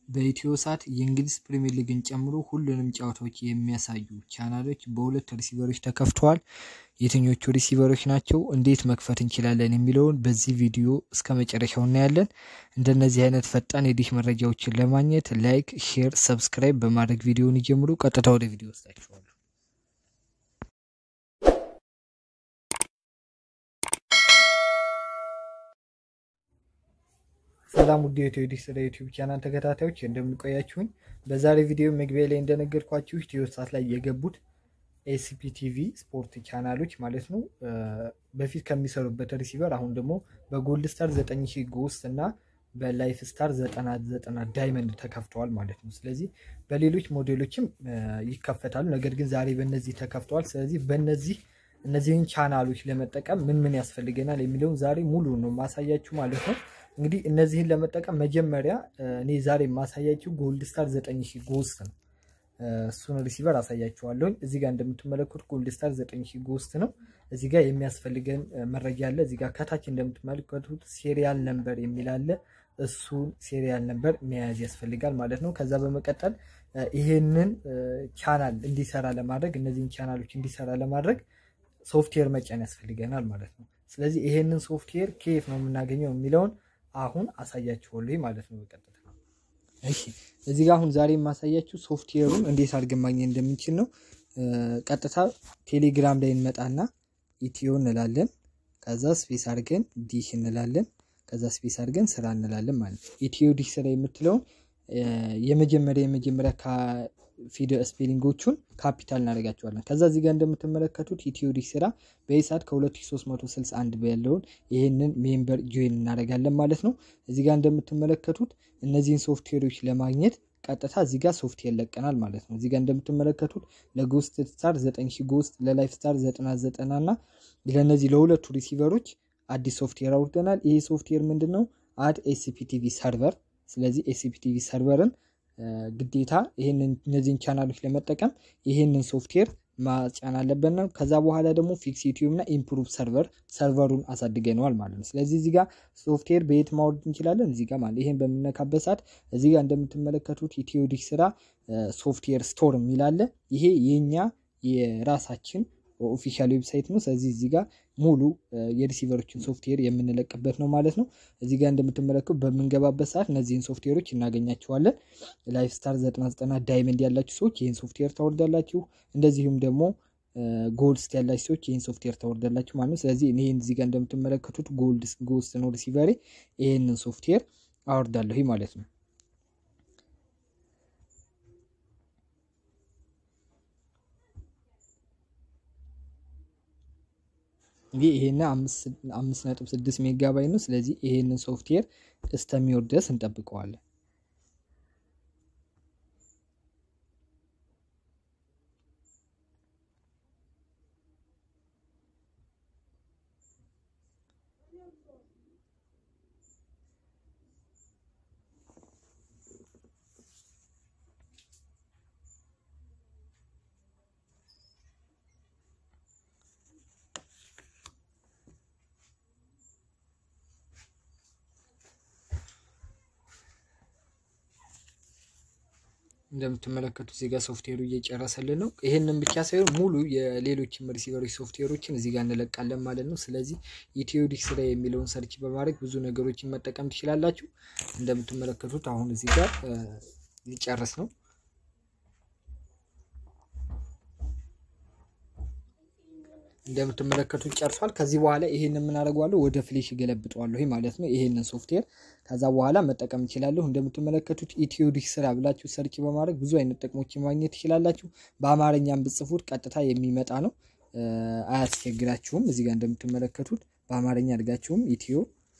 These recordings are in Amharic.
በኢትዮ ሳት የእንግሊዝ ፕሪሚየር ሊግን ጨምሮ ሁሉንም ጨዋታዎች የሚያሳዩ ቻናሎች በሁለት ሪሲቨሮች ተከፍተዋል። የትኞቹ ሪሲቨሮች ናቸው? እንዴት መክፈት እንችላለን? የሚለውን በዚህ ቪዲዮ እስከ መጨረሻው እናያለን። እንደነዚህ አይነት ፈጣን የዲሽ መረጃዎችን ለማግኘት ላይክ፣ ሼር፣ ሰብስክራይብ በማድረግ ቪዲዮውን ይጀምሩ። ቀጥታ ወደ ቪዲዮ ወስዳችኋለሁ። ሰላም ውድ የኢትዮ ዲሽ ስለ ዩቲዩብ ቻናል ተከታታዮች እንደምንቆያችሁኝ፣ በዛሬ ቪዲዮ መግቢያ ላይ እንደነገርኳችሁ ኢትዮ ሳት ላይ የገቡት ኤሲፒ ቲቪ ስፖርት ቻናሎች ማለት ነው በፊት ከሚሰሩበት ሪሲቨር አሁን ደግሞ በጎልድ ስታር 9000 ጎስት እና በላይፍ ስታር 990 ዳይመንድ ተከፍተዋል ማለት ነው። ስለዚህ በሌሎች ሞዴሎችም ይከፈታሉ። ነገር ግን ዛሬ በእነዚህ ተከፍተዋል። ስለዚህ በእነዚህ እነዚህን ቻናሎች ለመጠቀም ምን ምን ያስፈልገናል የሚለውን ዛሬ ሙሉ ነው ማሳያችሁ ማለት ነው። እንግዲህ እነዚህን ለመጠቀም መጀመሪያ እኔ ዛሬ የማሳያችሁ ጎልድ ስታር 9000 ጎስት ነው። እሱን ሪሲቨር አሳያችኋለሁኝ። እዚህ ጋር እንደምትመለከቱት ጎልድ ስታር 9000 ጎስት ነው። እዚህ ጋር የሚያስፈልገን መረጃ አለ። እዚህ ጋር ከታች እንደምትመለከቱት ሴሪያል ነምበር የሚል አለ። እሱን ሴሪያል ነምበር መያዝ ያስፈልጋል ማለት ነው። ከዛ በመቀጠል ይሄንን ቻናል እንዲሰራ ለማድረግ እነዚህን ቻናሎች እንዲሰራ ለማድረግ ሶፍትዌር መጫን ያስፈልገናል ማለት ነው። ስለዚህ ይሄንን ሶፍትዌር ከየት ነው የምናገኘው የሚለውን አሁን አሳያችኋለሁ ማለት ነው በቀጥታ እሺ እዚህ ጋር አሁን ዛሬ የማሳያችሁ ሶፍትዌሩን እንዴት አድርገን ማግኘት እንደምንችል ነው። ቀጥታ ቴሌግራም ላይ እንመጣና ኢትዮ እንላለን። ከዛ ስፔስ አድርገን ዲሽ እንላለን። ከዛ ስፔስ አድርገን ስራ እንላለን ማለት ነው። ኢትዮ ዲሽ ስራ የምትለውን የመጀመሪያ የመጀመሪያ ፊደል ስፔሊንጎቹን ካፒታል እናደርጋቸዋለን። ከዛ እዚህ ጋር እንደምትመለከቱት ኢትዮ ዲሽ ስራ በኢሳት ከ2361 ያለውን ይህንን ሜምበር ጆይን እናደርጋለን ማለት ነው። እዚህ ጋር እንደምትመለከቱት እነዚህን ሶፍትዌሮች ለማግኘት ቀጥታ እዚህ ጋር ሶፍትዌር ለቀናል ማለት ነው። እዚህ ጋር እንደምትመለከቱት ለጎስት ስታር 9000 ጎስት፣ ለላይፍ ስታር 990 እና ለእነዚህ ለሁለቱ ሪሲቨሮች አዲስ ሶፍትዌር አውርደናል። ይሄ ሶፍትዌር ምንድን ነው? አድ ኤሲፒቲቪ ሰርቨር። ስለዚህ ኤሲፒቲቪ ሰርቨርን ግዴታ ይህንን እነዚህን ቻናሎች ለመጠቀም ይህንን ሶፍትዌር ማጫን አለበት ነው። ከዛ በኋላ ደግሞ ፊክስ ዩቲዩብ እና ኢምፕሩቭ ሰርቨር ሰርቨሩን አሳድገነዋል ማለት ነው። ስለዚህ እዚህ ጋር ሶፍትዌር በየት ማውረድ እንችላለን? እዚህ ጋር ማለት ይሄን በምነካበት ሰዓት እዚህ ጋር እንደምትመለከቱት ኢትዮ ዲሽ ስራ ሶፍትዌር ስቶር የሚል አለ። ይሄ የኛ የራሳችን ኦፊሻል ዌብሳይት ነው። ስለዚህ እዚህ ጋር ሙሉ የሪሲቨሮችን ሶፍትዌር የምንለቅበት ነው ማለት ነው። እዚህ ጋር እንደምትመለከቱ በምንገባበት ሰዓት እነዚህን ሶፍትዌሮች እናገኛቸዋለን። ላይፍ ስታር 99 ዳይመንድ ያላችሁ ሰዎች ይህን ሶፍትዌር ታወርዳላችሁ። እንደዚሁም ደግሞ ጎልድ ያላችሁ ሰዎች ይህን ሶፍትዌር ታወርዳላችሁ ማለት ነው። ስለዚህ ይህን እዚህ ጋር እንደምትመለከቱት ጎልድ ጎስት ነው ሪሲቨሬ። ይህንን ሶፍትዌር አወርዳለሁ ማለት ነው። እንግዲህ ይሄን አምስት ነጥብ ስድስት ሜጋባይት ነው። ስለዚህ ይሄንን ሶፍትዌር እስከሚወርድ ድረስ እንጠብቀዋለን። እንደምትመለከቱት እዚህ ጋር ሶፍትዌሩ እየጨረሰልን ነው። ይህንን ብቻ ሳይሆን ሙሉ የሌሎችም ሪሲቨሮች ሶፍትዌሮችን እዚህ ጋር እንለቃለን ማለት ነው። ስለዚህ ኢትዮ ዲሽ ስራ የሚለውን ሰርች በማድረግ ብዙ ነገሮችን መጠቀም ትችላላችሁ። እንደምትመለከቱት አሁን እዚህ ጋር ሊጨርስ ነው። እንደምትመለከቱት ጨርሷል። ከዚህ በኋላ ይሄን የምናደርገዋለሁ ወደ ፍሌሽ ገለብጠዋለሁ ማለት ነው። ይሄንን ሶፍትዌር ከዛ በኋላ መጠቀም እችላለሁ። እንደምትመለከቱት ኢትዮ ዲሽ ስራ ብላችሁ ሰርች በማድረግ ብዙ አይነት ጥቅሞችን ማግኘት ትችላላችሁ። በአማርኛም ብጽፉት ቀጥታ የሚመጣ ነው፣ አያስቸግራችሁም። እዚህ ጋር እንደምትመለከቱት በአማርኛ አድርጋችሁም ኢትዮ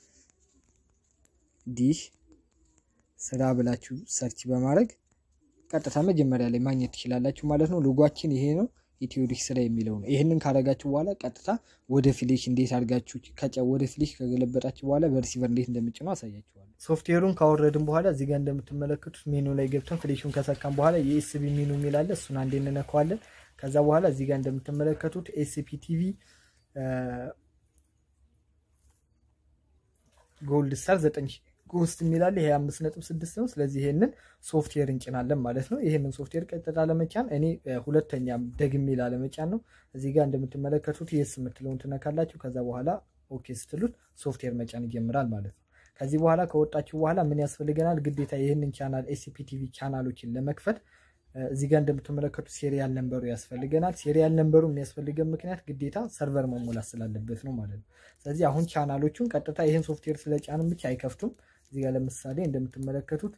ዲሽ ስራ ብላችሁ ሰርች በማድረግ ቀጥታ መጀመሪያ ላይ ማግኘት ትችላላችሁ ማለት ነው። ሎጓችን ይሄ ነው። ኢትዮ ዲሽ ስራ የሚለው ነው። ይህንን ካደረጋችሁ በኋላ ቀጥታ ወደ ፍሌሽ እንዴት አድርጋችሁ ከጫ ወደ ፍሌሽ ከገለበጣችሁ በኋላ በሪሲቨር እንዴት እንደምጭነው አሳያችኋለሁ። ሶፍትዌሩን ካወረድን በኋላ እዚህ ጋር እንደምትመለከቱት ሜኑ ላይ ገብተን ፍሌሹን ከሰካን በኋላ የኤስቢ ሜኑ የሚል አለ። እሱን አንዴ እንነካዋለን። ከዛ በኋላ እዚህ ጋር እንደምትመለከቱት ኤስፒ ቲቪ ጎልድ ስታር ጎስት የሚላለ ይሄ አምስት ነጥብ ስድስት ነው። ስለዚህ ይሄንን ሶፍትዌር እንጭናለን ማለት ነው። ይሄንን ሶፍትዌር ቀጥታ ለመጫን እኔ ሁለተኛ ደግሜ ላለመጫን ነው። እዚህ ጋር እንደምትመለከቱት የስ የምትለውን ትነካላችሁ። ከዛ በኋላ ኦኬ ስትሉት ሶፍትዌር መጫን ይጀምራል ማለት ነው። ከዚህ በኋላ ከወጣችሁ በኋላ ምን ያስፈልገናል? ግዴታ ይህንን ቻናል ኤስሲፒ ቲቪ ቻናሎችን ለመክፈት እዚህ ጋር እንደምትመለከቱት ሴሪያል ነንበሩ ያስፈልገናል። ሴሪያል ነንበሩ የሚያስፈልገን ምክንያት ግዴታ ሰርቨር መሞላት ስላለበት ነው ማለት ነው። ስለዚህ አሁን ቻናሎቹን ቀጥታ ይህን ሶፍትዌር ስለጫንም ብቻ አይከፍቱም። እዚህ ጋር ለምሳሌ እንደምትመለከቱት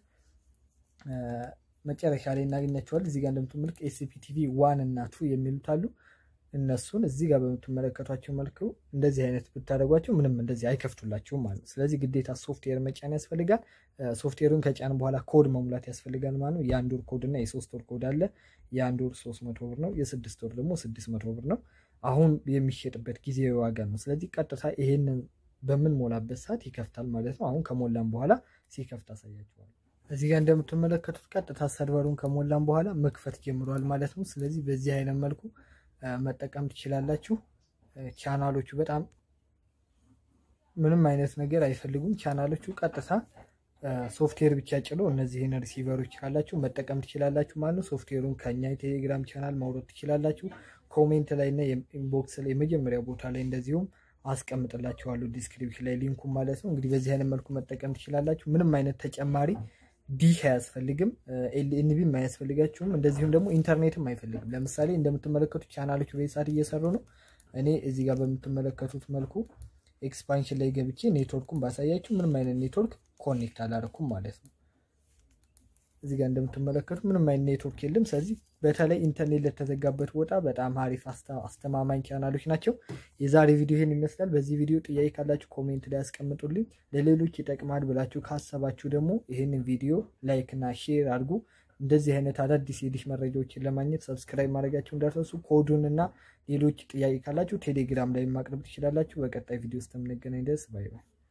መጨረሻ ላይ እናገኛቸዋል። እዚህ ጋር እንደምትመለከቱት ኤስሲፒ ቲቪ ዋን እና ቱ የሚሉት አሉ። እነሱን እዚህ ጋር በምትመለከቷቸው መልኩ እንደዚህ አይነት ብታደርጓቸው ምንም እንደዚህ አይከፍቱላችሁም ማለት ነው። ስለዚህ ግዴታ ሶፍትዌር መጫን ያስፈልጋል። ሶፍትዌሩን ከጫን በኋላ ኮድ መሙላት ያስፈልጋል ማለት ነው። የአንድ ወር ኮድ እና የሶስት ወር ኮድ አለ። የአንድ ወር ሶስት መቶ ብር ነው። የስድስት ወር ደግሞ ስድስት መቶ ብር ነው። አሁን የሚሸጥበት ጊዜ ዋጋ ነው። ስለዚህ ቀጥታ ይሄንን በምንሞላበት ሰዓት ይከፍታል ማለት ነው። አሁን ከሞላን በኋላ ሲከፍት አሳያችኋል። እዚህ ጋር እንደምትመለከቱት ቀጥታ ሰርቨሩን ከሞላን በኋላ መክፈት ጀምሯል ማለት ነው። ስለዚህ በዚህ አይነት መልኩ መጠቀም ትችላላችሁ። ቻናሎቹ በጣም ምንም አይነት ነገር አይፈልጉም። ቻናሎቹ ቀጥታ ሶፍትዌር ብቻ ጭሎ እነዚህን ሪሲቨሮች ካላችሁ መጠቀም ትችላላችሁ ማለት ነው። ሶፍትዌሩን ከኛ የቴሌግራም ቻናል ማውረድ ትችላላችሁ። ኮሜንት ላይ እና ኢንቦክስ ላይ የመጀመሪያ ቦታ ላይ እንደዚሁም አስቀምጥላችኋለሁ ዲስክሪፕሽን ላይ ሊንኩ ማለት ነው። እንግዲህ በዚህ አይነት መልኩ መጠቀም ትችላላችሁ። ምንም አይነት ተጨማሪ ዲሽ አያስፈልግም። ኤልኤንቢም አያስፈልጋችሁም። እንደዚሁም ደግሞ ኢንተርኔትም አይፈልግም። ለምሳሌ እንደምትመለከቱት ቻናሎች በዚህ ሰዓት እየሰሩ ነው። እኔ እዚህ ጋር በምትመለከቱት መልኩ ኤክስፓንሽን ላይ ገብቼ ኔትወርኩን ባሳያችሁ ምንም አይነት ኔትወርክ ኮኔክት አላረኩም ማለት ነው። እዚህ ጋር እንደምትመለከቱት ምንም አይነት ኔትወርክ የለም። ስለዚህ በተለይ ኢንተርኔት ለተዘጋበት ቦታ በጣም አሪፍ አስተማማኝ ቻናሎች ናቸው። የዛሬ ቪዲዮ ይህን ይመስላል። በዚህ ቪዲዮ ጥያቄ ካላችሁ ኮሜንት ላይ ያስቀምጡልኝ። ለሌሎች ይጠቅማል ብላችሁ ካሰባችሁ ደግሞ ይህንን ቪዲዮ ላይክ እና ሼር አድርጉ። እንደዚህ አይነት አዳዲስ የዲሽ መረጃዎችን ለማግኘት ሰብስክራይብ ማድረጋችሁ እንዳትረሱ። ኮዱን እና ሌሎች ጥያቄ ካላችሁ ቴሌግራም ላይ ማቅረብ ትችላላችሁ። በቀጣይ ቪዲዮ ውስጥ የምንገናኝ ድረስ ባይ ባይ።